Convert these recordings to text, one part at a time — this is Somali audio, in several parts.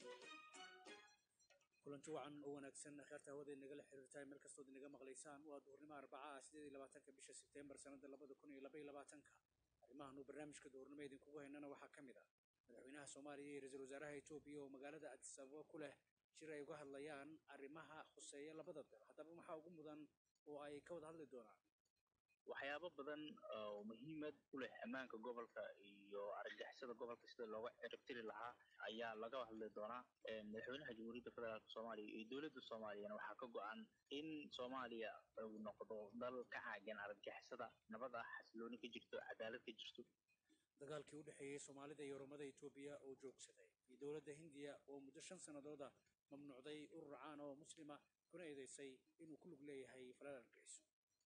kulanti wacan oo wanaagsan kheerta hawada inagala xiriirtahay meel kastood inaga maqlaysaan waa duhurnimo arbacaha sideed iyo labaatanka bisha sebteembar sanada labada kun iyo laba iyo labaatanka arrimahan uu barnaamijka duhurnimo idinkugu haynana waxaa ka mid ah madaxweynaha soomaaliya iyo ra-iisul wasaaraha etoobiya oo magaalada addis ababa ku leh jir ay uga hadlayaan arrimaha khuseeya labada dal haddaba maxaa ugu mudan oo ay ka wada hadli doonaan waxyaabo badan oo muhiimad u leh ammaanka gobolka iyo argagixisada gobolka sida looga ciribtiri lahaa ayaa laga hadli doonaa madaxweynaha jamhuuriyadda federaalk soomaaliya iyo dowladda soomaaliyana waxaa ka go-an in soomaaliya uu noqdo dal ka caagan argagixisada nabad ah xasilooni ka jirto cadaalad ka jirto dagaalkii u dhexeeyey soomaalida iyo oromada etoobiya oo joogsaday iyo dowladda hindiya oo muddo shan sannadooda mamnuucday urur caan oo muslima kuna eedeysay inuu ku lug leeyahay falal argagixiso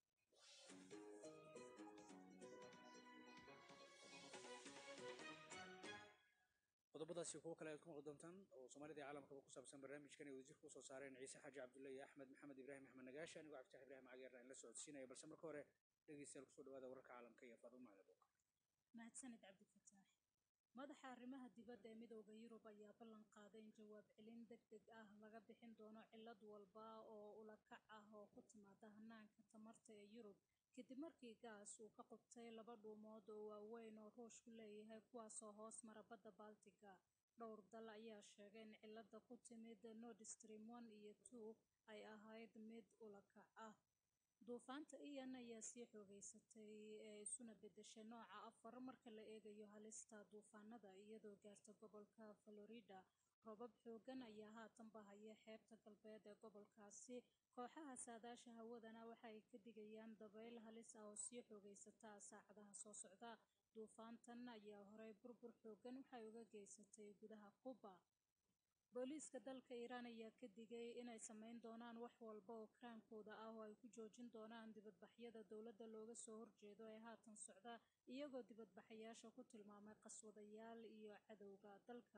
qodobadaasi kuwo kale aad ku maqli doontaan oo soomaalida iyo caalamkaba ku saabsan barnaamijkan ay wadajir kusoo saareen ciise xaaji cabdulle iyo axmed maxamed ibraahim axmed nagaashi anigoo cabditax ibrahim cageerna in la socodsiinaya balse marka hore dhegeystayaal kusoo dhawaada wararka caalamka iyo faadumo macdabuuq mahadsanid cabdifataax madaxa arrimaha dibadda ee midooda yurub ayaa ballan qaaday in jawaab celin deg deg ah laga bixin doono cillad walba oo ulakac ah oo ku timaada hanaanka tamarta ee yurub kadib markii gaas uu ka qubtay laba dhuumood oo waaweyn oo ruushku leeyahay kuwaasoo hoos mara badda baltiga dhowr dal ayaa sheegay in cilada ku timid nord stream one iyo two ay ahayd mid ulakac ah duufaanta iyan ayaa sii xoogeysatay ee isuna bedeshay nooca afar marka la eegayo halista duufaanada iyadoo gaarta gobolka florida roobab xoogan ayaa haatan bahaya xeebta galbeed ee gobolkaasi kooxaha saadaasha hawadana waxa ay ka digayaan dabayl halis ah oo sii xoogeysata saacadaha soo socda duufaantan ayaa horey burbur xoogan waxay uga geysatay gudaha quba booliiska dalka iiraan ayaa ka digay inay sameyn doonaan wax walba oo karaankooda ah oo ay ku joojin doonaan dibadbaxyada dowladda looga soo horjeedo ee haatan socda iyagoo dibadbaxayaasha ku tilmaamay qaswadayaal iyo cadowga dalka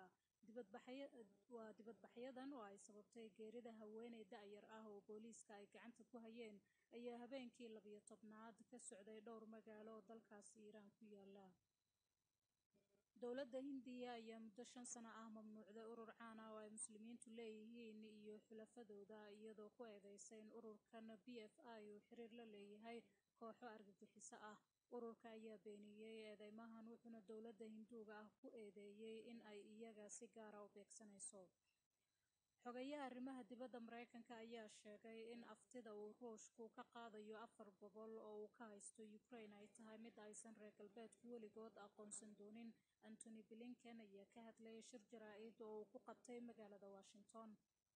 waa dibadbaxyadan oo ay sababtay geerida haweeney da-yar ah oo booliiska ay gacanta ku hayeen ayaa habeenkii labiyo tobnaad ka socday dhowr magaalo oo dalkaasi iiraan ku yaala dowladda hindiya ayaa muddo shan sano ah mamnuucday urur caan ah oo ay muslimiintu leeyihiin iyo xulafadooda iyadoo ku eedeysay in ururkan b f i uu xiriir la leeyahay kooxo argagixiso ah ururka ayaa beeniyey eedeymahan wuxuuna dowladda hinduuga ah ku eedeeyey in ay iyaga si gaara u beegsanayso xogayaha arrimaha dibadda mareykanka ayaa sheegay in aftida uu ruushku ka qaadayo afar gobol oo uu ka haysto ukraine ay tahay mid aysan reer galbeedku weligood aqoonsan doonin antony blinken ayaa ka hadlayay shir jaraa-id oo uu ku qabtay magaalada washington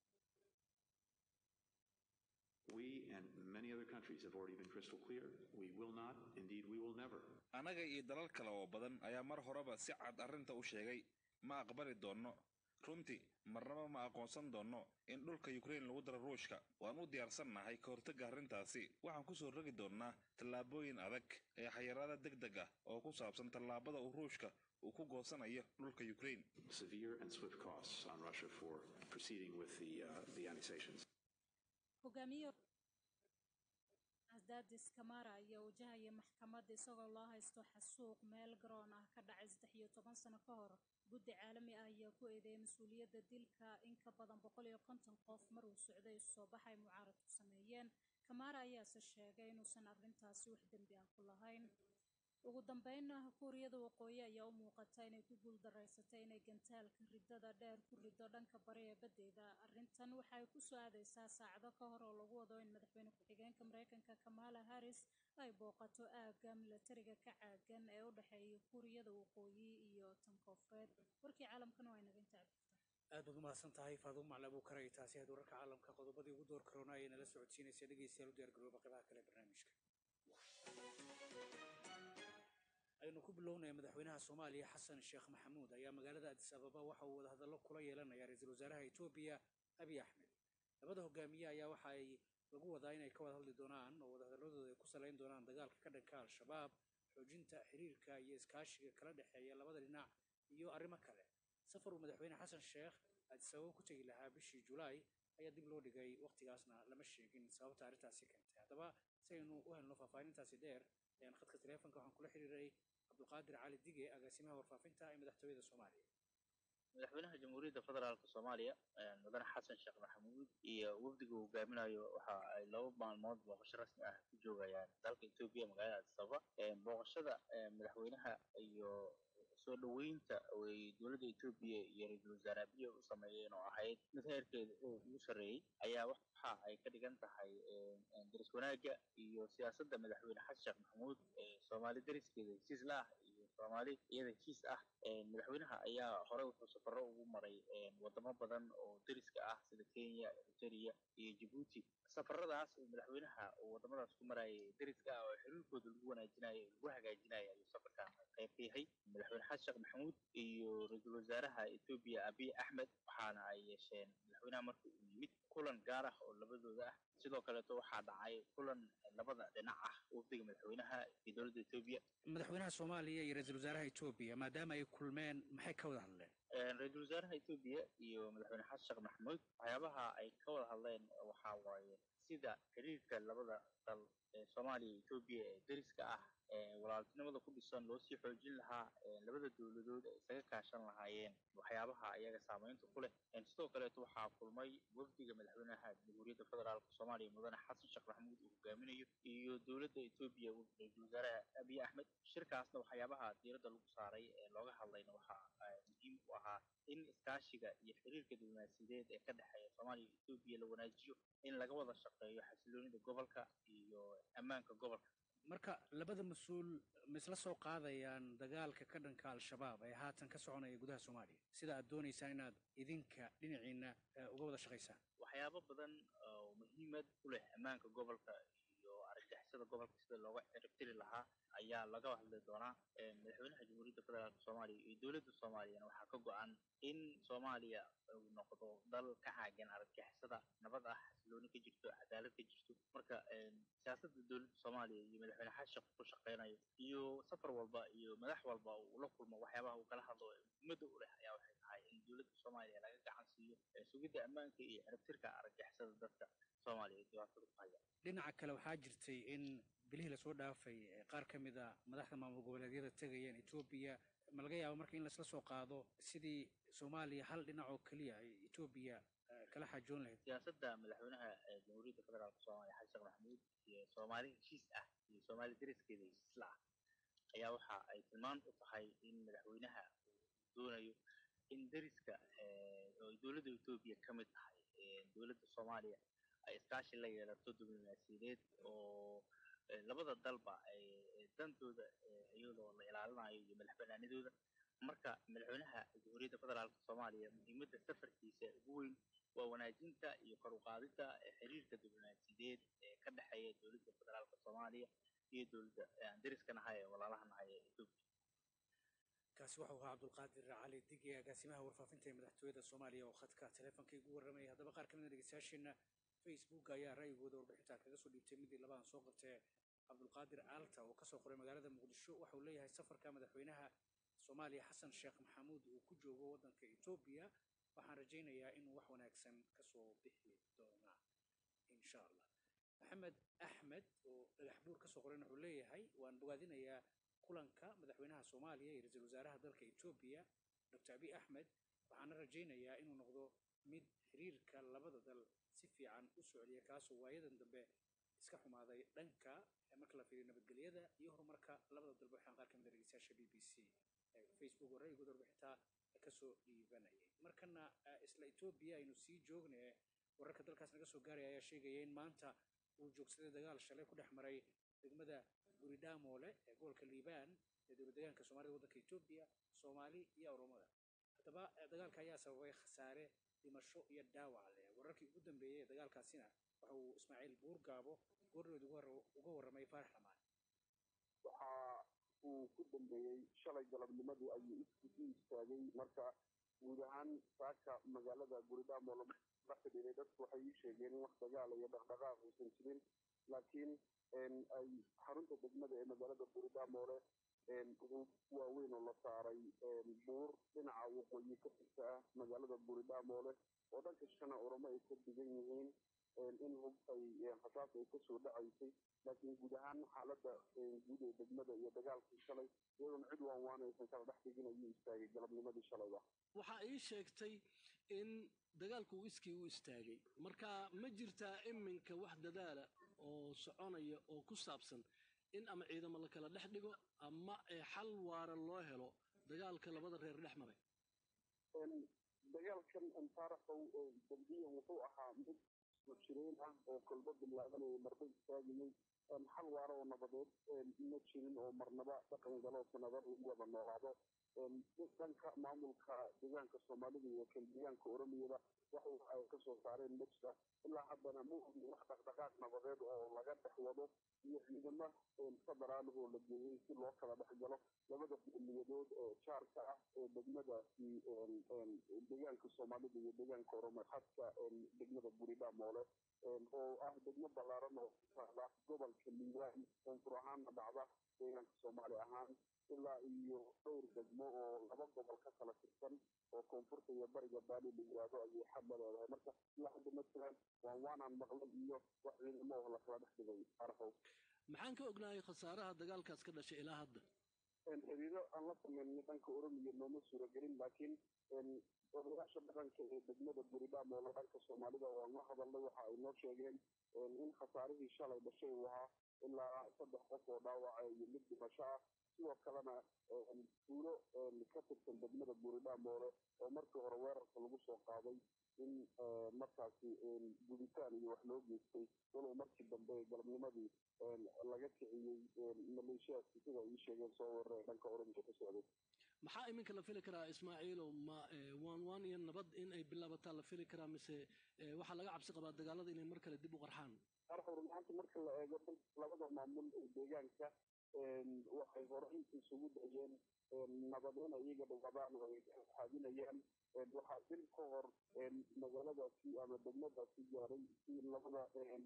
We and many other countries have already been crystal clear. We will not, indeed, we will never. annaga iyo dalal kale oo badan ayaa mar horeba si cad arrinta u sheegay ma aqbali doonno runtii marnaba ma aqoonsan doonno in dhulka yukrain lagu daro ruushka waan u diyaarsannahay ka hortagga arrintaasi waxaan ku soo rogi doonnaa tallaabooyin adag ee xayiraada deg deg ah oo ku saabsan tallaabada uu ruushka uu ku goosanayo dhulka yukrain Severe and swift costs on Russia for proceeding with the, uh, the annexations. hogaamiye asdadis kamara ayaa wajahaya maxkamad isagoo loo haysto xasuuq meel garoon ah ka dhacay saddex iyo toban sano ka hor guddi caalami ah ayaa ku eedeeyay mas-uuliyadda dilka in ka badan boqol iyo konton qof mar uu socday isu soo baxay mucaaradku sameeyeen kamara ayaase sheegay inuusan arrintaasi wax dembi ah ku lahayn ugu dambeynna kuuriyada waqooyi ayaa u muuqata inay ku guuldareysatay inay gantaalka riddada dheer ku riddo dhanka bari ee baddeeda arrintan waxay ku soo aadeysaa saacado ka hor oo lagu wado in madaxweyne ku-xigeenka mareykanka kamala harris ay booqato aagga milatariga ka caagan ee u dhexeeya kuuriyada waqooyi iyo tan koonfureed warkii caalamkana waa inaga intaa cabdifta aad baad u mahadsan tahay faadumo maclabu karay taasi aad wararka caalamka qodobadii ugu door karoona ayay nala socodsiinaysa dhegeystayaal u diyaar garooba qeybaha kale ee barnaamijka aynu ku bilownaya madaxweynaha soomaaliya xasan sheekh maxamuud ayaa magaalada addis ababa waxa uu wadahadallo kula yeelanaya ra-iisul wasaaraha etoobiya abiy axmed labada hogaamiye ayaa waxa ay lagu wadaa inay ka wada hadli doonaan oo wadahadaladooda ay ku salayn doonaan dagaalka ka dhanka al-shabaab xoojinta xiriirka iyo iskaashiga kala dhexeeya labada dhinac iyo arrimo kale safar uu madaxweyne xasan sheekh addis ababa ku tegi lahaa bishii julaay ayaa dib loo dhigay waqtigaasna lama sheegin sababta arrintaasi keentay haddaba si aynu u helno faahfaahintaasi dheer ayaan khadka taleefonka waxaan kula xiriiray cabdulqaadir cali dige agaasimaha warfaafinta ee madaxtooyada soomaaliya madaxweynaha jamhuuriyadda federaalk soomaaliya mudane xasan sheekh maxamuud iyo wafdiga uu hogaaminayo waxa ay laba maalmood booqasho rasmi ah ku joogayaan dalka etoobiya magaalada addis ababa booqashada madaxweynaha iyo soo dhoweynta ay dowladda etoobiya iyo ra-iisul wasaare abiya u sameeyeen oo ahayd mid heerkeeda ugu sarreeyey ayaa waxa ay ka dhigan tahay daris wanaagga iyo siyaasadda madaxweyne xasan sheekh maxamuud soomaali dariskeeda heshiis la ah iyo soomaali iyada heshiis ah madaxweynaha ayaa hore wuxuu safaro ugu maray wadamo badan oo deriska ah sida kenya eritrea iyo jabuuti safaradaas uu madaxweynaha uu wadamadaas ku marayay deriska ah oo xiriirkooda lagu wanaajinayo lagu hagaajinayo ayuu safarkan qayb ka yahay madaxweyne xasan sheekh maxamuud iyo ra-iisul wasaaraha etoobiya abiy axmed waxaana ay yeesheen madaxweynaha marka uu yimid kulan gaar ah oo labadooda ah sidoo kaleeto waxaa dhacay kulan labada dhinac ah wafdiga madaxweynaha iyo dowladda etoobiya madaxweynaha soomaaliya iyo ra-iisul wasaaraha etoobiya maadaama ay kulmeen maxay ka wada hadleen ra-iisul wasaaraha etoobiya iyo madaxweyne xasan sheekh maxamuud waxyaabaha ay ka wada hadleen waxaa waaye sida xiriirka labada dal ee soomaaliya iyo etoobiya ee deriska ah walaaltinimada ku dhisan loo sii xoojin lahaa labada dowladood ay isaga kaashan lahaayeen waxyaabaha ayaga saamaynta ku leh sidoo kaleeto waxaa kulmay wafdiga madaxweynaha jamhuuriyadda federaalk soomaaliya mudane xasan sheekh maxamuud uu hogaaminayo iyo dowladda etoobiya ra-iisul wasaaraha abiy axmed shirkaasna waxyaabaha diiradda lagu saaray ee looga hadlayna waxaa muhiim u ahaa in iskaashiga iyo xiriirka diblomaasiyadeed ee ka dhexeeya soomaaliya iyo etoobiya la wanaajiyo in laga wada shaqeeyo xasiloonida gobolka iyo ammaanka gobolka marka labada mas-uul ma isla soo qaadayaan dagaalka ka dhanka al-shabaab ee haatan ka soconaya gudaha soomaaliya sida aad doonaysaan inaad idinka dhinaciina uga wada shaqaysaan waxyaabo badan oo muhiimad ku leh ammaanka gobolka iyo argagixisada gobolka sida looga ciribtiri lahaa ayaa laga hadli doonaa madaxweynaha jamhuuriyadda federaalk soomaaliya iyo dowladda soomaaliyana waxaa ka go-an in soomaaliya uu noqdo dal ka caagan argagixisada nabad ah xasilooni ka jirto cadaalad ka jirto marka siyaasadda dowladda soomaaliya iyo madaxweyne xasan sheekh ku shaqeynayo iyo safar walba iyo madax walba uu la kulmo waxyaabaha uu kala hadlo muhiimadda u leh ayaa waxay tahay in dowladda soomaaliya laga gacan siiyo sugidda ammaanka iyo ciribtirka argagixisada dadka soomaaliya dhibaatada ku haya dhinaca kale waxaa jirtay in bilihii lasoo dhaafay qaar ka mid a madaxda maamul goboleedyada tegayeen etoobiya ma laga yaabo marka in laisla soo qaado sidii soomaaliya hal dhinac oo keliya ay etoobiya kala xaajoon lahayd siyaasadda madaxweynaha jamhuuriyadda federaalk soomaaliya xasan sheekh maxamuud iyo soomaali heshiis ah iyo soomaali dariskeeda heshiis la ah ayaa waxa ay tilmaan u tahay in madaxweynaha uu doonayo in deriska oo dowladda etoobiya ka mid tahay dowladda soomaaliya ay iskaashi la yeelato diblomaasiyadeed oo labada dalba ay dantooda iyadoo la ilaalinayo iyo madaxbanaanidooda marka madaxweynaha jamhuuriyadda federaalk soomaaliya muhiimadda safarkiisa ugu weyn waa wanaajinta iyo kor u qaadidda xiriirka diblomaasiyadeed ee ka dhexeeya dowladda federaalk soomaaliya iyo dowladda aan deriska nahay ee walaalaha nahay ee etoobiya kaasi wuxuu ahaa cabdulqaadir cali dige agaasimaha warfaafinta ee madaxtooyada soomaaliya oo khadka teleefonka igu warramaya haddaba qaar ka mid a dhegeystayaasheena facebook ayaa ra'yigooda warbixinta kaga soo dhiibtay midii labadan soo qabtee cabdulqaadir aalta oo kasoo qoray magaalada muqdisho waxa uu leeyahay safarka madaxweynaha soomaaliya xasan sheekh maxamuud uu ku joogo waddanka etoobiya waxaan rajaynayaa inuu wax wanaagsan kasoo bixi doonaa insha allah maxamed axmed oo dhagax buur kasoo qorayna wuxuu leeyahay waan bogaadinayaa kulanka madaxweynaha soomaaliya iyo ra-iisul wasaaraha dalka etoobiya doctor abiy axmed waxaana rajaynayaa inuu noqdo mid xiriirka labada dal si fiican u socdiya kaasoo waayadan dambe iska xumaaday dhanka marka la fiiriyo nabadgelyada iyo horumarka labada dalba waxaan qaar ka mid a dhegeystayaasha b b c facebook oo ra'yigooda warbixintaa kasoo dhiibanayay markana isla etoobiya aynu sii joogne wararka dalkaas naga soo gaaraya ayaa sheegaya in maanta uu joogsaday dagaal shalay ku dhex maray degmada guridaamoole ee gobolka liibaan ee dowlad deegaanka soomaalida waddanka etoobiya soomaali iyo oromada haddaba dagaalka ayaa sababay khasaare dhimasho iyo dhaawac leh wararkii ugu dambeeyey ee dagaalkaasina waxa uu ismaaciil buurgaabo goordhood uga warramay faarax lamaan waxa uu ku dambeeyey shalay galabnimadii ayuu isku istaagay marka guud ahaan saaka magaalada guridaamoole la xidhiiray dadku waxay ii sheegeen in wax dagaal iyo dhaqdhaqaaq uusan jirin laakiin ay xarunta degmada ee magaalada guridaamoole waaweyn oo la saaray buur dhinaca waqooyi ka xigta ah magaalada guridaamoole oo dhanka shana oromo ay ka digan yihiin in hub ay rasaas ay kasoo dhacaysay laakiin guud ahaan xaaladda guud ee degmada iyo dagaalkii shalay iyadoona cid waan waanaysan kala dhex dhigin ayuu istaagay galabnimadii shalayba waxaa ii sheegtay in dagaalku uu iskii u istaagay marka ma jirtaa iminka wax dadaala oo soconaya oo ku saabsan in ama ciidamo la kala dhex dhigo ama xal waara loo helo dagaalka labada reer dhex maray dagaalkan antaaraxow dambiyan wuxuu ahaa mid jireen ah oo kolba bilaabanaya marba istaagayay xal waara oo nabadeed ma jirin oo marnaba dhaqan galo sanado lagu wada noolaado dhanka maamulka deegaanka soomaalida iyo kan deegaanka oromiyada waxa ay kasoo saareen mejda ilaa haddana ma ogin wax dhaqdhaqaaq nabadeed oo laga dhex wado iyo ciidamo federaalh oo la geeyey si loo kala dhex galo labada qowmiyadood ee jaarka ah ee degmadaasi deegaanka soomaalida iyo deegaanka oromo xadka degmada buridha moole oo ah degmo ballaaran oo taala gobolka liibaan koonfur ahaanna dhacda deegaanka soomaali ahaan ilaa iyo dhowr degmo oo laba gobol ka kala tirsan oo koonfurta iyo bariga baali la yiraahdo ayay xadla leedahay marka ilaa hadda ma jiraan waan waanaan maqlay iyo wax ciidamo oo lakala dhex dhigay arxow maxaan ka ognahay khasaaraha dagaalkaas ka dhashay ilaa hadda xiriiro aan la sameynay dhanka oromiya nooma suuragelin laakiin odayaasha dhaqanka ee degmada buridham oo dhanka soomaalida waan la hadalnay waxa ay noo sheegeen in khasaarihii shalay dhashay uu ahaa ilaa saddex qof oo dhaawaca iyo mid dhimasho ah sidoo kalena tuulo ka tirsan degmada buridhamoole oo markii hore weerarka lagu soo qaaday in markaasi guditaan iyo wax loo geystay walow markii dambe galabnimadii laga kiciyey maleeshiyaadki sida ay sheegeen soo weeraree dhanka oranka ka socday maxaa iminka la fili karaa ismaaciilow ma waan waan iyo nabad in ay bilaabataa la fili karaa mise waxaa laga cabsi qabaa dagaalada inay mar kale dib u qarxaan arxur maanta marka la eego labada maamul ee deegaanka waxay horey isugu dayeen nabad in iyaga dhawadaan oo ay xaadinayaan waxaa bil ka hor magaaladaasi ama degmadaasi gaaray si labada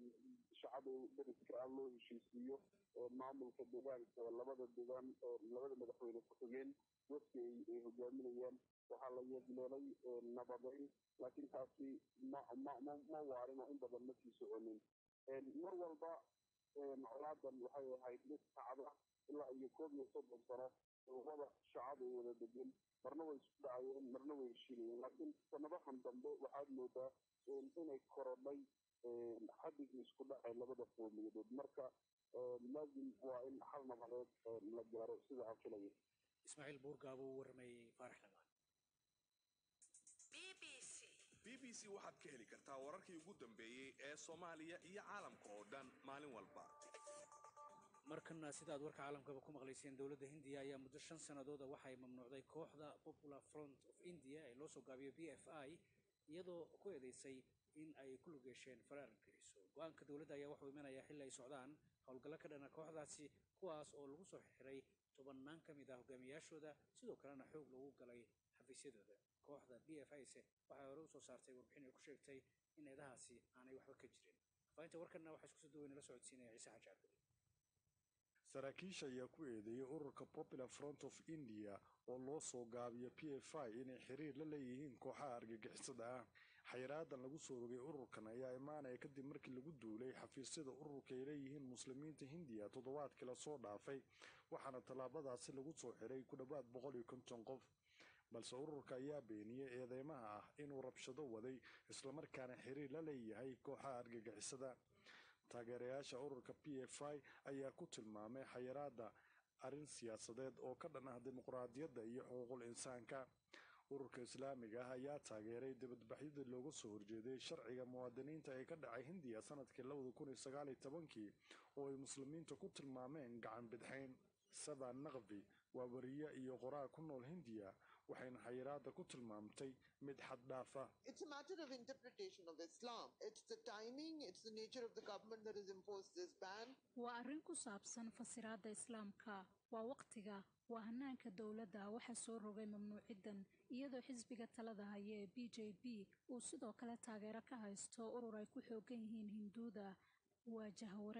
shacab ee deriska ah loo heshiisiiyo maamulka deegaanka labada deegaan labada madaxweyne ku xigeen wafki ay hogaaminayaan waxaa la yeegleelay nabadeyn laakiin taasi ma ma ma waarin oo in badan ma sii soconin mar walba colaadan waxay ahayd mid sacda ilaa iyo koob iyo soddon sano labada shacab ay wada degan marna way isku dhacayeen marna way heshiinayeen laakiin sanadahan dambe waxaad moodaa inay korodhay xadigii isku dhacay labada qowmiyadood marka laazim waa in xal nabadeed la gaaro sida aan filaya ismaaciil buurgaabo uu waramayey faarax lamaan b b c waxaad ka heli kartaa wararkii ugu dambeeyey ee soomaaliya iyo caalamka oo dhan maalin walba markana sidaad warka caalamkaba ku maqlayseen dowladda hindiya ayaa muddo shan sannadooda waxay mamnuucday kooxda popular front of india ee loo soo gaabiyo b f i iyadoo ku eedeysay in ay ku lug yeesheen faraar geliso go-aanka dowladda ayaa wuxuu imanayaa xilli ay socdaan howlgallo ka dhana kooxdaasi kuwaas oo lagu soo xiray tobannaan ka mid ah hogaamiyaashooda sidoo kalena xoog lagu galay xafiisyadooda kooxda b f is waxay hore usoo saartay warbixin ay ku sheegtay in eedahaasi aanay waxba ka jirin faahinta warkanna waxaa isku soo duwaynala socodsiinaya ciise xaji cabduli saraakiisha ayaa ku eedeeyey ururka popular front of india oo loo soo gaabiyo p f i inay xiriir la leeyihiin kooxaha argagixisada ah xayraadan lagu soo rogay ururkan ayaa imaanaya kadib markii lagu duulay xafiisyada ururka ay leeyihiin muslimiinta hindiya toddobaadkii lasoo dhaafay waxaana tallaabadaasi lagu soo xiray ku dhowaad boqol iyo konton qof balse ururka ayaa beeniyey eedeymaha ah inuu rabshado waday islamarkaana xiriir la leeyahay kooxaha argagixisada taageerayaasha ururka p f i ayaa ku tilmaamay xayiraada arrin siyaasadeed oo ka dhan ah dimuqraadiyadda iyo xuquuqul insaanka ururka islaamiga ah ayaa taageeray dibadbaxyadii looga soo horjeeday sharciga muwaadiniinta ee ka dhacay hindiya sanadkii labada kun iyo sagaal iyo tobankii oo ay muslimiinta ku tilmaameen gacan bidxayn saban naqvi waa wariye iyo qoraa ku nool hindiya waxayna xayiraada ku tilmaamtay mid xad dhaaf ah It's a matter of interpretation of Islam. It's the timing, it's the nature of the government that has imposed this ban. waa arrin ku saabsan fasiraadda islaamka waa waqtiga waa hanaanka dowladda waxaa soo rogay mamnuuciddan iyadoo xisbiga talada haya ee b j p uu sidoo kale taageero ka haysto urur ay ku xoogan yihiin hinduuda waa jahwareer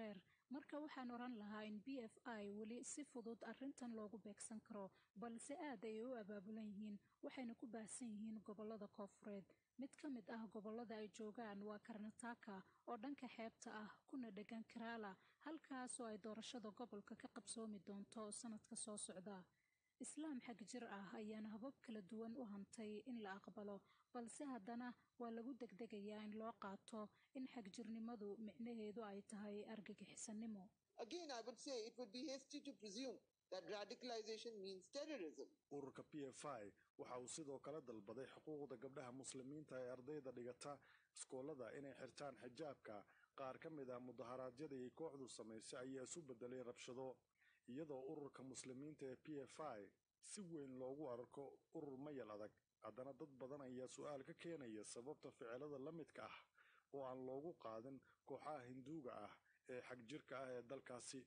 marka waxaan oran lahaa in b f i weli si fudud arrintan loogu beegsan karo balse aad ay u abaabulan yihiin waxayna ku baahsan yihiin gobollada koofureed mid ka mid ah gobollada ay joogaan waa karnataka oo dhanka xeebta ah kuna dhegan kerala halkaas oo ay doorashada gobolka ka qabsoomi doonto sanadka soo socda islaam xag jir ah ayaana habab kala duwan u hantay in la aqbalo balse haddana waa lagu degdegayaa in loo qaato in xagjirnimadu micnaheedu ay tahay argagixisanimo Again, I would say it would be hasty to presume that radicalization means terrorism. ururka p f i waxa uu sidoo kale dalbaday xuquuqda gabdhaha muslimiinta ee ardayda dhigata iskoolada inay xirtaan xijaabka qaar ka mid ah mudaharaadyadii ay kooxdu samaysay ayaa isu bedelay rabshado iyadoo ururka muslimiinta ee p f i si weyn loogu arko urur mayal adag haddana dad badan ayaa su-aal ka keenaya sababta ficilada la midka ah oo aan loogu qaadin kooxaha hinduuga ah ee xagjirka ah ee dalkaasi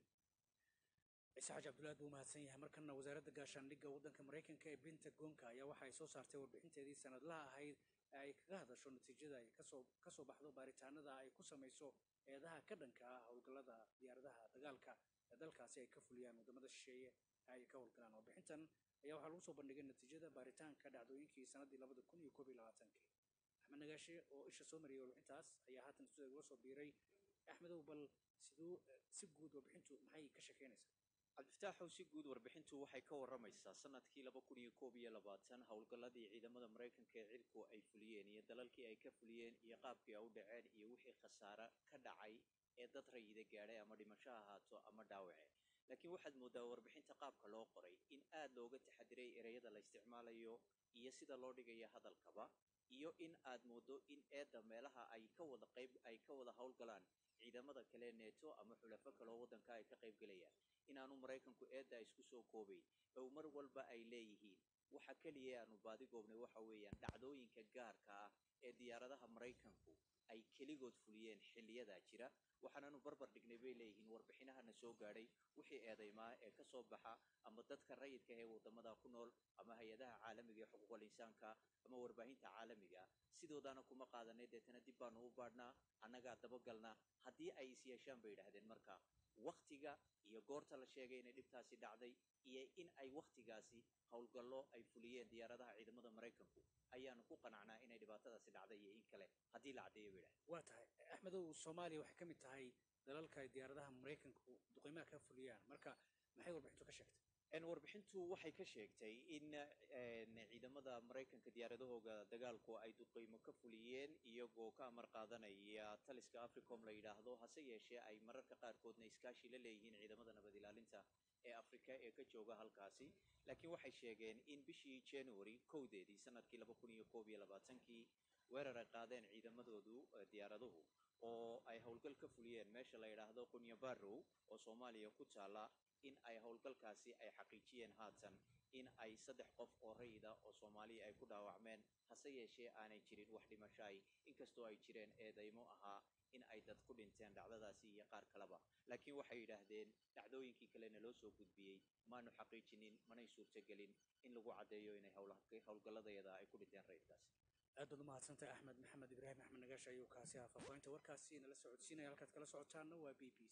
ciise xaji cabdulaad buu mahadsan yahay markana wasaaradda gaashaandhigga waddanka maraykanka ee pentagonka ayaa waxa ay soo saartay warbixinteedii sanadlaha ahayd ee ay kaga hadasho natiijada ay kasoo ka soo baxdo baaritaanada ay ku samayso eedaha ka dhanka ah howlgallada diyaaradaha dagaalka ee dalkaasi ay ka fuliyaan waddamada shisheeye ay ka howlgalaan warbixintan ayaa waxaa lagu soo bandhigay natiijada baaritaanka dhacdooyinkii sannaddii labada kun iyo koob iyo labaatankii axmed nagaashe oo isha soo mariyay warbixintaas ayaa haatan sida igula soo biiray axmedow bal siduu si guud warbixintu maxay ka shekeynaysaa cabdifataaxow si guud warbixintu waxay ka waramaysaa sanadkii laba kun iyo koob iyo labaatan howlgalladii ciidamada maraykanka ee cirku ay fuliyeen iyo dalalkii ay ka fuliyeen iyo qaabkii ay u dhaceen iyo wixii khasaare ka dhacay ee dad rayida gaadhay ama dhimasho ha ahaato ama dhaawace laakiin waxaad mooddaa warbixinta qaabka loo qoray in aad looga taxadiray ereyada la isticmaalayo iyo sida loo dhigayo hadalkaba iyo in aad mooddo in eedda meelaha ay ka wada qayb ay ka wada howlgalaan ciidamada kale neeto ama xulafo kale oo waddanka ay ka qaybgelayaan inaanu maraykanku eedda isku soo koobayn ow mar walba ay leeyihiin waxa keliya aanu baadigoobnay waxa weeyaan dhacdooyinka gaarka ah ee diyaaradaha maraykanku ay keligood fuliyeen xilliyadaa jira waxaanaanu barbar dhignay bay leeyihiin warbixinahana soo gaadhay wixii eedaymaa ee ka soo baxa ama dadka rayidka ee waddamada ku nool ama hay-adaha caalamiga ee xuquuqul insaanka ama warbaahinta caalamiga sidoodaana kuma qaadanay deetana dib baanu u baadhnaa annagaa dabagalnaa haddii ay is yeeshaan bay yidhaahdeen marka wakhtiga iyo goorta la sheegay inay dhibtaasi dhacday iyo in ay wakhtigaasi howlgallo ay fuliyeen diyaaradaha ciidamada maraykanku ayaanu ku qanacnaa inay dhibaatadaasi dhacday iyo in kale haddii la caddeeyo bay yidhahdeen waa tahay axmedow soomaaliya waxay ka mid tahay dalalka ay diyaaradaha maraykanku duqeymaha ka fuliyaan marka maxay warbixintu ka sheegtay En warbixintu waxay ka sheegtay in en, ciidamada maraykanka diyaaradahooga dagaalku ay duqeymo ka fuliyeen iyagoo ka amar qaadanaya taliska africom la yidhaahdo hase yeeshee ay mararka qaarkoodna iskaashi la leeyihiin ciidamada nabad ilaalinta ee afrika ee ka jooga halkaasi laakiin waxay sheegeen in bishii january kowdeedii sanadkii laba kun iyo koob iyo labaatankii weerar ay qaadeen ciidamadoodu eh, diyaaraduhu oo ay howlgal ka fuliyeen meesha la yidhaahdo qunya barrow oo soomaaliya ku taala in ay howlgalkaasi ay xaqiijiyeen haatan in ay saddex qof oo rayida oo soomaaliya ay ku dhaawacmeen hase yeeshee aanay jirin wax dhimasho ay inkastoo ay jireen eedaymo ahaa in ay dad ku dhinteen dhacdadaasi iyo qaar kaleba laakiin waxay yidhaahdeen dhacdooyinkii kalena loo soo gudbiyey maanu xaqiijinin manay suurtagelin in lagu caddeeyo inay howla- howlgalladayada ay ku dhinteen rayidkaasi aad baad umahadsantahay axmed maxamed ibraahim axmed nagaash ayuu kaasi ahaa faahfaahinta warkaasi nala socodsiinaya halkaad kala socotaanna waa b b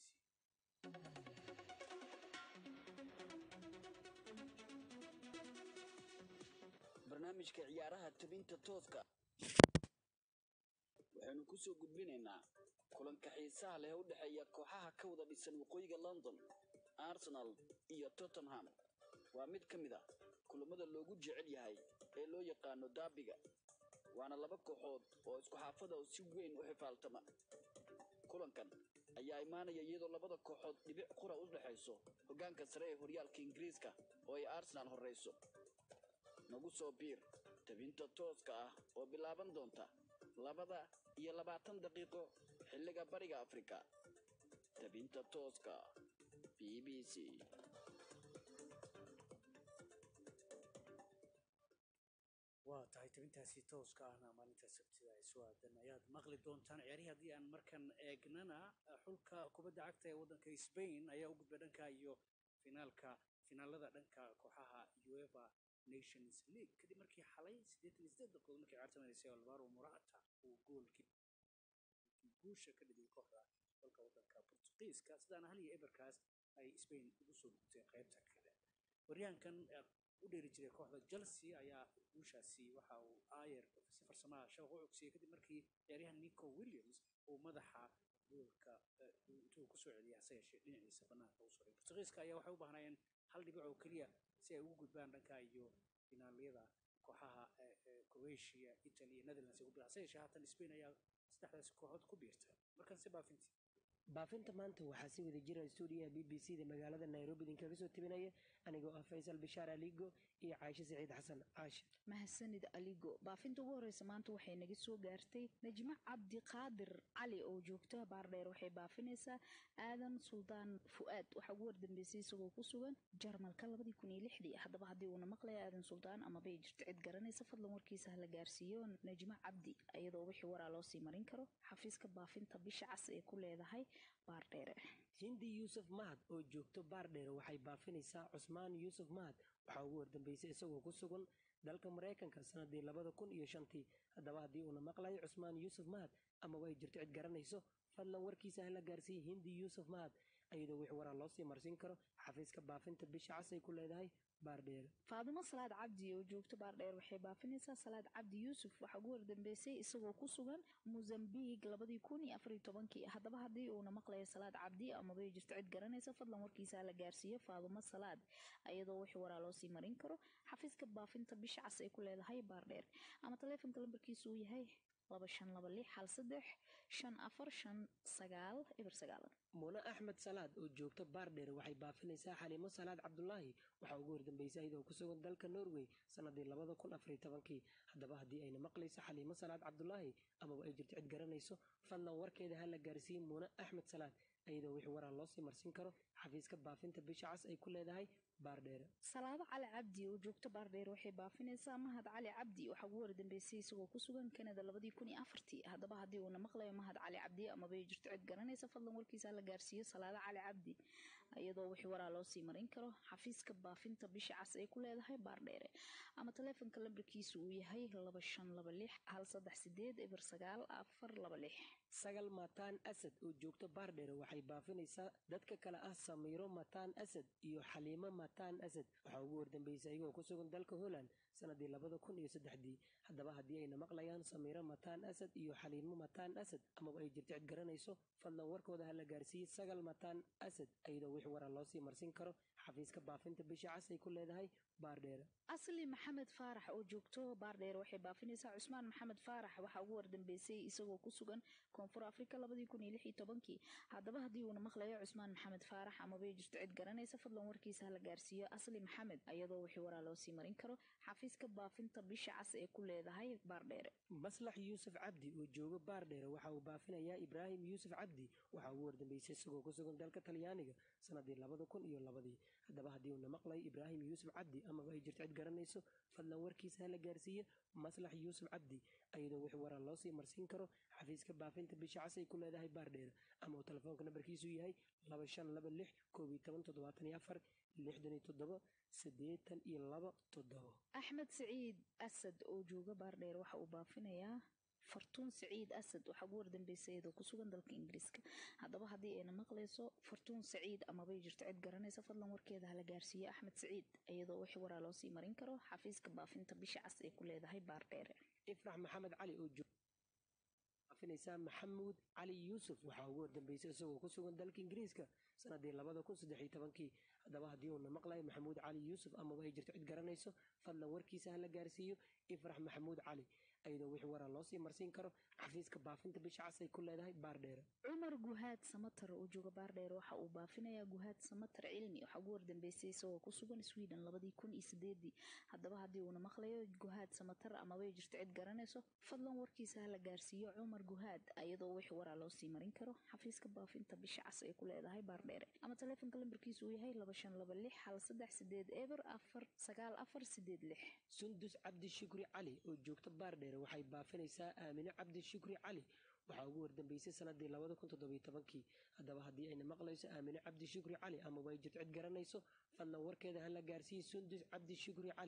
c barnaamijka ciyaaraha tabinta tooska waxaynu ku soo gudbinaynaa kulanka xiisaha leh ee u dhexeeya kooxaha ka wada dhisan waqooyiga london arsenal iyo tottenham waa mid ka mid a kulammada loogu jecel yahay ee loo yaqaano daabiga waana laba kooxood oo isku xaafada oo si weyn u xifaaltama kulankan ayaa imaanaya iyadoo labada kooxood dhibic qura u dhexayso hoggaanka sare ee horyaalka ingiriiska oo ay arsenal horrayso nagu soo biir tabinta tooska ah oo bilaaban doonta labada iyo labaatan daqiiqo xilliga bariga afrika tabinta tooska b b c waa tahay tabintaasi tooska ahna maalinta sabtida ay soo aadan ayaad maqli doontaan ciyaarihii haddii aan markan eegnana xulka kubadda cagta ee waddanka Spain ayaa u gudbay dhanka iyo finaalka finaalada dhanka kooxaha UEFA Nations League kadib markii xalay 88 daqiiqo markii ciyaarta maraysay Alvaro Morata uu goolkii guusha ka dhigay kooxda dalka waddanka Portugiiska sidaana hal iyo eberkaas ay Spain ugu soo gudtay qaybta kale waryahankan u dheeri jiray kooxda Chelsea ayaa guushaasi waxa uu Ayer si farsamaha shabaq u cogsiyey kadib markii ciyaaryahan Nico Williams uu madaxa goolka intuu ku soo celiyay hase yeeshee dhinaciisa bannaanka u suray Portugiiska ayaa waxay u baahnayeen hal dhibic oo keliya si ay ugu gudbaan dhanka iyo finaaliyada kooxaha Croatia, Italy iyo Netherlands ay ugu hase yeeshee haatan Spain ayaa saddexdaasi kooxood ku biirtay markan si baafintii baafinta maanta waxaa si wada jira stuudiyaha b b c da magaalada nairobi idinkaga soo tebinaya anigoo ah faysal bishaar aligo iyo caashe saciid xasan caashe mahadsanid aligo baafinta ugu horeysa maanta waxay naga soo gaartay najmo cabdiqaadir cali oo joogta baardheer waxay baafinaysaa aadan suldaan fu'aad waxaa ugu wardambeysay isagoo ku sugan jarmalka labadii kun iyo lixdii haddaba haddii uuna maqlaya aadan suldaan amaba ay jirto cid garanaysa fadlan warkiisa hala gaarsiiyo najmo cabdi iyadoo wixii waraa loo sii marin karo xafiiska baafinta bisha cas ee ku leedahay baardheere hindi yuusuf mahad oo joogto baardheere waxay baafinaysaa cusmaan yuusuf mahad waxaa ugu wardambeysay isagoo ku sugan dalka maraykanka sanadii labada kun iyo shantii haddaba haddii uuna maqlayo cusmaan yuusuf mahad amaba ay jirto cid garanayso fadlan warkiisa hala gaarsiiya hindi yuusuf mahad iyadoo wix waraa loo sii marsin karo xafiiska baafinta bisha cas ay ku leedahay baardheere faadimo salaad cabdi oo joogto baardheer waxay baafinaysaa salaad cabdi yuusuf waxaa ugu wardambeysay isagoo ku sugan mozambique labadii kun iyo afariyo tobankii haddaba haddii uuna maqlayo salaad cabdi amaba ay jirto cid garanaysa fadlan warkiisa hala gaarsiiyo faadimo salaad iyadoo wix waraa loo sii marin karo xafiiska baafinta bisha cas ay ku leedahay baardheer ama taleefonka lambarkiisu uu yahay laba shan laba lix hal saddex shan afar shan sagaal eber sagaalan mune axmed salaad oo joogto baardheer waxay baafinaysaa xaliimo salaad cabdulaahi waxaa ugu wardambeysay iyadoo ku sugan dalka norway sanadii labada kun afariyo tobankii haddaba haddii ayna maqlayso xaliimo salaad cabdulaahi amaba ay jirto cid garanayso fadlan warkeeda ha la gaarsiiye mune axmed salaad iyadoo wix waraa loo sii marsin karo xafiiska baafinta bisha cas ay ku leedahay baardheere salaado cali cabdi oo joogto baardheer waxay baafinaysaa mahad cali cabdi waxaa ugu wardambeysay isagoo ku sugan kanada labadii kun iyo afartii haddaba haddii uuna maqlayo mahad cali cabdi amaba ay jirto cid garanaysa fadlan warkiisa la gaarsiiyo salaado cali cabdi iyadoo wixii waraa loo sii marin karo xafiiska baafinta bisha cas ay ku leedahay baardheere ama taleefonka lambarkiisu uu yahay laba shan laba lix hal saddex sideed eber sagaal afar laba lix sagal mataan asad oo joogto baardheere waxay baafinaysaa dadka kale ah samiiro mataan asad iyo xaliimo mataan asad waxaa ugu wardambeysay iyagoo ku sugan dalka holland sanadii labada kun iyo saddexdii haddaba haddii ayna maqlayaan samiiro mataan asad iyo xaliimo mataan asad amaba ay jirto cid garanayso fadlan warkooda ha la gaarsiiyey sagal mataan asad iyadoo wix waraa loo sii marsin karo xafiiska baafinta bisha cas ay ku leedahay baardheere asli maxamed faarax oo joogto baardheer waxay baafinaysaa cusmaan maxamed faarax waxaa ugu wardambeysay isagoo ku sugan koonfur afrika labadii kun iyo lix iyo tobankii haddaba haddii uuna maqlayo cusmaan maxamed faarax amabay jirto cid garanaysa fadlan warkiisa hala gaarsiiyo asli maxamed iyadoo wixii waraa loo sii marin karo xafiiska baafinta bisha cas ee ku leedahay baardheere maslax yuusuf cabdi oo jooga baardheere waxa uu baafinayaa ibraahim yuusuf cabdi waxaa ugu wardambeysay isagoo ku sugan dalka talyaaniga sanadii labada kun iyo labadii haddaba haddii uuna maqlayo ibraahim yuusuf cabdi amaba ay jirto cid garanayso fadlan warkiisa hala gaarsiiye maslax yuusuf cabdi iyadoo wix waraa loo sii marsiin karo xafiiska baafinta bisha cas ay ku leedahay baardheere ama uu telefoonka nambarkiisu yahay laba shan laba lix koob iyo toban toddobaatan iyo afar lixdan iyo toddoba siddeetan iyo laba toddobo axmed siciid asad oo jooga baardheer waxa uu baafinayaa fartuun siciid asad waxaa ugu wardambeysay iyadoo ku sugan dalka ingiriiska haddaba haddii ayna maqlayso fartuun siciid amabay jirto cid garanaysa fadlan warkeeda hala gaarsiiyo axmed siciid iyadoo wixii waraa loo sii marin karo xafiiska baafinta bisha cas ee ku leedahay baardheere ifrax maxamed cali oo baafinaysaa maxamuud cali yuusuf waxaa ugu wardambeysay isagoo ku sugan dalka ingiriiska sanadii labada kun saddex iyo tobankii haddaba haddii uuna maqlayo maxamuud cali yuusuf amaba ay jirto cid garanayso fadlan warkiisa hala gaarsiiyo ifrax maxamuud cali iyadoo wix waraa loo sii marsiin karo xafiiska baafinta bisha cas ay ku leedahay baardheere cumar guhaad samatar oo jooga baardheer waxa uu baafinayaa guhaad samatar cilmi waxaa ugu wardambeysay isagoo ku sugan sweden labadii kun iyo sideedii haddaba haddii uuna maqlayo guhaad samatar amabay jirto cid garanayso fadlan warkiisa hala gaarsiiyo cumar guhaad iyadoo wix waraa loo sii marin karo xafiiska baafinta bisha cas ay ku leedahay baardheere ama taleefonka lambarkiisu uu yahay laba shan laba lix hal saddex sideed eber afar sagaal afar sideed lix sundus cabdi shukri cali oo joogta baardheere waxay baafinaysaa aamine cabdi shukri cali waxaa ugu wardambeysay sanadii labada kun toddobiyo tobankii haddaba haddii ayna maqlayso aamine cabdi shukri cali amaba ay jirto cid garanayso fadlan warkeeda hala gaarsiiyey sundus cabdi shukri cali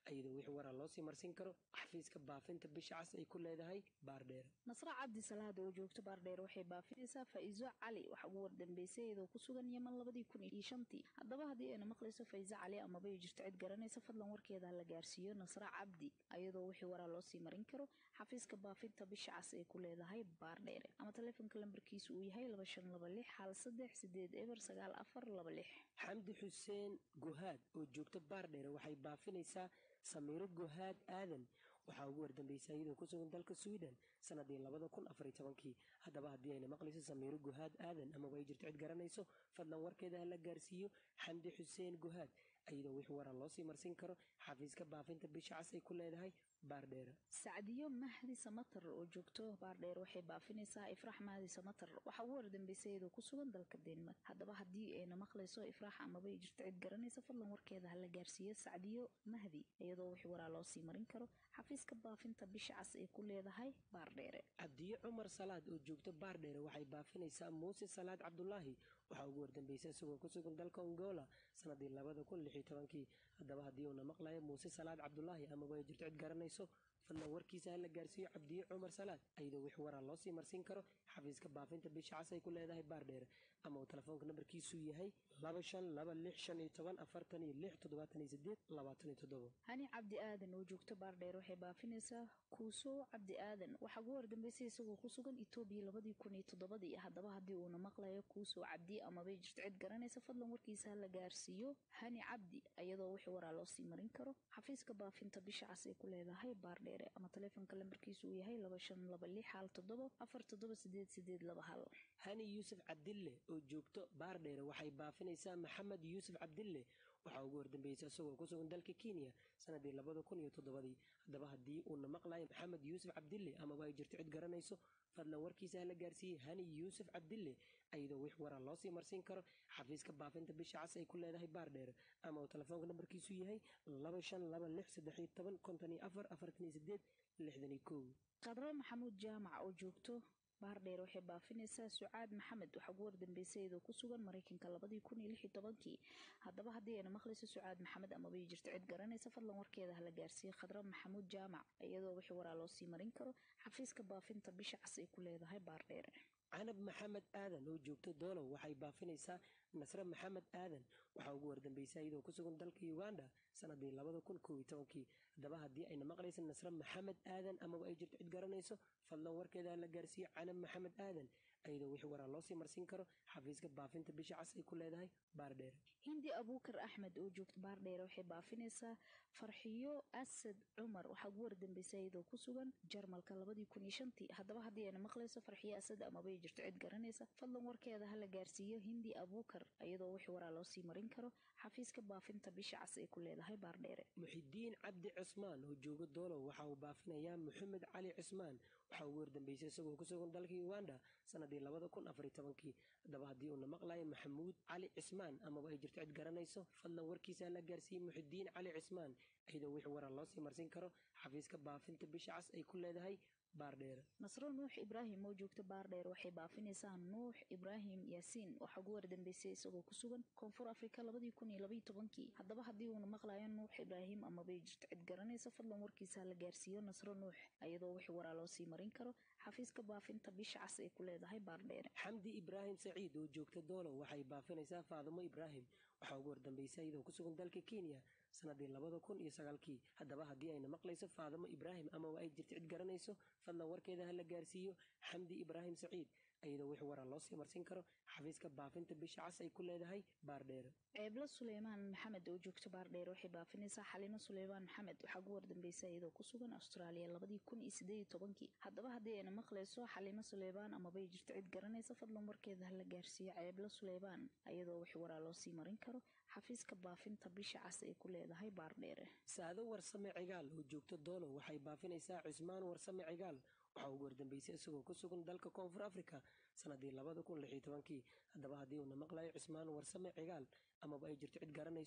iyadoo wix waraa loosii marsin karo xafiiska baafinta bisha cas ay ku leedahay baardheer nasra cabdi salaad oo joogto baardheer waxay baafinaysaa faa'iiso cali waxa ugu wardambeysay iyadoo ku sugan yeman labadii kun iyo shantii haddaba haddii ayna maqlayso faiiso cali amaba ay jirto cid garanaysa fadlan warkeeda la gaarsiiyo nasra cabdi iyadoo wixii waraa loosii marin karo xafiiska baafinta bisha cas ay ku leedahay baardheere ama taleefonka lambarkiisu uu yahay laba shan laba lix hal saddex sideed eber sagaal afar laba lix xamdi xuseen guhaad oo joogto baardheere waxay baafinaysaa samiiro guhaad aadan waxaa ugu wardambeysay iyadoo ku sugan dalka sweden sanadii labada kun afar iyo tobankii haddaba haddii ayna maqlayso samiiro guhaad aadan amaba ay jirto cid garanayso fadlan warkeeda hala gaarsiiyo xamdi xuseen guhaad iyadoo wix waraa loosii marsin karo xafiiska baafinta bisha cas ay ku leedahay baardheere sacdiyo mahdi samatar oo joogto baardheer waxay baafinaysaa ifraax mahdi samatar waxaa ugu wardambeysay iyadoo ku sugan dalka denmark haddaba haddii ayna maqlayso ifraax amaba ay jirto cid garanaysa fadlan warkeeda hala gaarsiiyo sacdiyo mahdi iyadoo wix waraa loosii marin karo xafiiska baafinta bisha cas ay ku leedahay baardheere cabdiye cumar salaad oo joogto baardheere waxay baafinaysaa muuse salaad cabdulaahi waxaa ugu wardambeysay isagoo ku sugan dalka ongola sanadii labada kun lix iyo tobankii haddaba haddii uuna maqlayo muuse salaad cabdulaahi amaba ay jirto cid garanayso fadlan warkiisa hala gaarsiiyo cabdiye cumar salaad iyadoo wix waraa loosii marsin karo xafiiska baafinta bisha cas ay ku leedahay baardheere ama uu telefoonka nambarkiisu yahay laba shan laba lix shan iyo toban afartan iyo lix toddobaatan iyo sideed labaatan iyo toddobo hani cabdi aadan oo joogto baardheer waxay baafinaysaa kuuso cabdi aadan waxaa ugu wardambeysay isagoo ku sugan etoobiya labadii kun iyo toddobadii haddaba haddii uuna maqlayo kuuso cabdi amabay jirto cid garanaysa fadlan warkiisa hala gaarsiiyo hani cabdi iyadoo wix waraa loosii marin karo xafiiska baafinta bisha cas ay ku leedahay baardheere ama taleefonka lambarkiisu uu yahay laba shan laba lix hal toddobo afar toddoba sideed sideed laba hal hani yuusuf cabdille oo joogto baardheere waxay baafinaysaa maxamed yuusuf cabdille waxaa ugu wardambeysay isagoo ku sugan dalka kenya sanadii labada kun iyo toddobadii haddaba haddii uuna maqlayo maxamed yuusuf cabdille amaba ay jirto cid garanayso fadlan warkiisa hala gaarsiiyey hani yuusuf cabdille iyadoo wix waraa loosii marsin karo xafiiska baafinta bisha cas ay ku leedahay baardheere ama uu telefoonka nambarkiisu yahay laba shan laba lix saddex iyo toban konton iyo afar afartan iyo sideed lixdan iyo kow qadro maxamuud jaamac oo joogto baardheer waxay baafinaysaa sucaad maxamed waxaa ugu wardambeysay iyadoo ku sugan maraykanka labadii kun iyo lix iyo tobankii haddaba haddii ayna maqlayso sucaad maxamed amaba jirto cid garanaysa fadlan warkeeda hala gaarsiiye khadra maxamuud jaamac iyadoo wixii waraa loosii marin karo xafiiska baafinta bisha cas ay ku leedahay baardheere canab maxamed aadan oo joogto doolow waxay baafinaysaa nasre maxamed aadan waxaa ugu wardambeysay iyadoo ku sugan dalka uganda sanadii labada kun kow iyo tobankii haddaba haddii ayna maqlaysa nasre maxamed aadan amaba ay jirto cid garanayso fadlan warkeeda la gaarsiiyo canab maxamed aadan iyadoo wixii waraa loosii marsin karo xafiiska baafinta bisha cas ay ku leedahay baardheere hindi abuukar axmed oo joogto baardheere waxay baafinaysaa farxiyo asad cumar waxaa ugu wardambeysay iyadoo ku sugan jarmalka labadii kun iyo shantii haddaba haddii ayna maqlayso farxiyo asad amaba ay jirto cid garanaysa fadlan warkeeda hala gaarsiiyo hindi abuukar iyadoo wixii waraa loosii marin karo xafiiska baafinta bisha cas ay ku leedahay baardheere muxidiin cabdi cismaan oo jooga doolow waxa uu baafinayaa maxamed cali cismaan waxaa ugu wardambeysay isagoo ku sugan dalka uganda sanadii labada kun afar iyo tobankii haddaba haddii uuna maqlayo maxamuud cali cismaan amaba ay jirto cid garanayso fadlan warkiisa la gaarsiiyey muxidiin cali cismaan iyadoo wixii waraa loosii marsin karo xafiiska baafinta bisha cas ay ku leedahay baardheere nasro nuux ibraahim oo joogta baardheer waxay baafinaysaa nuux ibraahim yaasiin waxaa ugu wardambeysay isagoo ku sugan koonfur afrika labadii kun iyo labaiyo tobankii haddaba haddii uuna maqlayo nuux ibraahim amabay jirto cid garanaysa fadlan warkiisa la gaarsiiyo nasro nuux iyadoo wixii waraa loosii marin karo xafiiska baafinta bisha cas ay ku leedahay baardheere xamdi ibraahim saciid oo joogta doolow waxay baafinaysaa faadumo ibraahim waxaa ugu wardambeysay iyadoo ku sugan dalka kenya sanadii labada kun iyo sagaalkii haddaba haddii ayna maqlayso faadimo ibraahim amaba ay jirto cid garanayso fadlan warkeeda hala gaarsiiyo xamdi ibraahim saciid iyadoo wix waraa loosii marsin karo xafiiska baafinta bisha cas ay ku leedahay baardheere ceeblo suleymaan maxamed oo joogto baardheer waxay baafinaysaa xalino suleymaan maxamed waxaa ugu wardambeysay iyadoo ku sugan austraaliya labadii kun iyo sideed iyo tobankii haddaba haddii ayna maqlayso xalimo suleymaan amabay jirto cid garanaysa fadlan warkeeda hala gaarsiiyo ceeblo suleymaan iyadoo wix waraa loosii marin karo xafiiska baafinta bisha cas ay ku leedahay baardheere saado warsame cigaal oo joogto doolow waxay baafinaysaa cismaan warsame cigaal waxaa ugu wardambeysay isagoo ku sugan dalka koonfur afrika sanadii labada kun lix iyo tobankii haddaba haddii uuna maqlayo cismaan warsame cigaal amaba ay jirto cid garanayso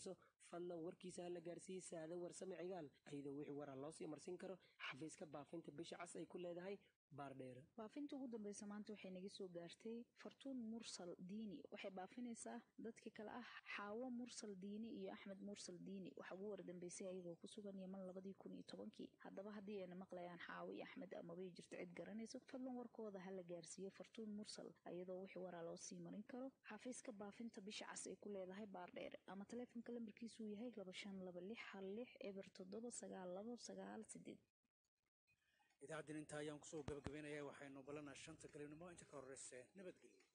fadlan warkiisa hala gaarsiiyey saada warsame cigaal ayadoo wixii waraa loo sii marsin karo xafiiska baafinta bisha cas ay ku leedahay baardheere baafinta ugu dambeysa maanta waxay naga soo gaartay fartuun mursal diini waxay baafinaysaa dadka kale ah xaawo mursal diini iyo axmed mursal diini waxaa ugu wardambeysay ayagoo ku sugan yeman labadii kun iyo tobankii haddaba haddii ayna maqlayaan xaawo iyo axmed amabay jirto cid garanayso fadlan warkooda ha la gaarsiiyo fartuun mursal ayadoo wixii waraa loo sii marin karo xafiiska baafinta bisha cas ay ku leedahay baardheere ama taleefonka lambarkiisuu yahay laba shan laba lix hal lix eber toddoba sagaal labo sagaal sideed idaacaddin intaa ayaan kusoo gabagabaynayaa waxaynu ballanaa shanta galabnimo inta ka horreyse nabadgelyo